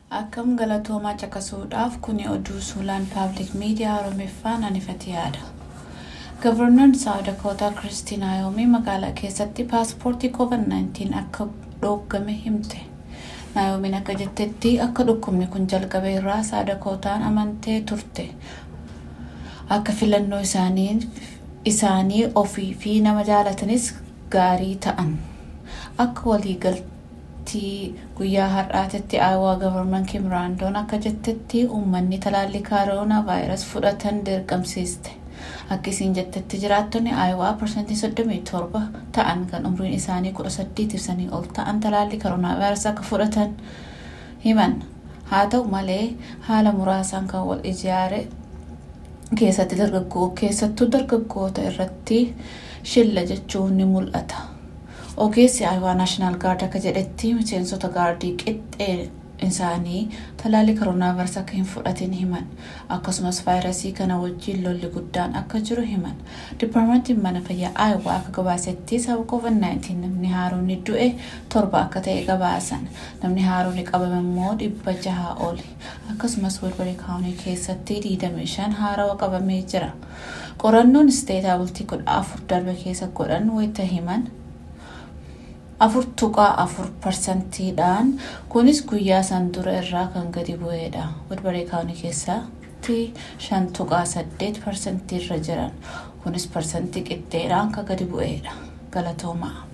Akkam galatoomaa caqasuudhaaf kuni oduu suulaan paablik miidiyaa Oromiffaan anifati yaada. Gavarnoon Saawud Dakootaa Kiristiin Naayomii magaalaa keessatti paaspoortii COVID-19 akka dhoggame himte. Naayomiin akka jettetti akka dhukkubni kun jalqabe irraa Saawud Dakootaan amantee turte. Akka filannoo isaanii ofii fi nama jaalatanis gaarii ta'an. Akka waliigaltii guyyaa har'aatitti aawaa gavarman kimraandoon akka jettetti uummanni talaallii kaaroonaa vaayirasi fudhatan dirqamsiiste. Akka isiin jettetti jiraattonni aayawaa parsantii 37 ta'an kan umriin isaanii 18 ibsanii ol ta'an talaallii kaaroonaa vaayirasi akka fudhatan himan. Haa ta'u malee haala muraasaan kan wal ijaare keessatti dargaggoo keessattuu dargaggoota irratti shilla jechuun ni mul'ata. Ogeessi Aayawaa Naashinaal Gaard akka jedhetti miseensota gaardii qixxee isaanii talaallii kaaroonaa vaayirasii akka hin fudhatin himan. Akkasumas vaayirasii kana wajjin lolli guddaan akka jiru himan. Dipaartimentiin mana fayyaa Aayawaa akka gabaasetti sababa COVID-19 namni haaroonni du'e torba akka ta'e gabaasan. Namni haaroonni qabame immoo dhibba jaha oli. Akkasumas Wilbarii kaawunii keessatti 25 haarawa qabamee jira. Qorannoon isteetaa bultii kudha afur darbe keessa godhan wayita himan afur tuqaa afur parsantiidhaan kunis guyyaa san dura irraa kan gadi bu'eedha. Wilbarii kaawunii keessatti shan tuqaa saddeet parsantii irra jiran kunis parsantii qixxeedhaan kan gadi bu'eedha. Galatoomaa.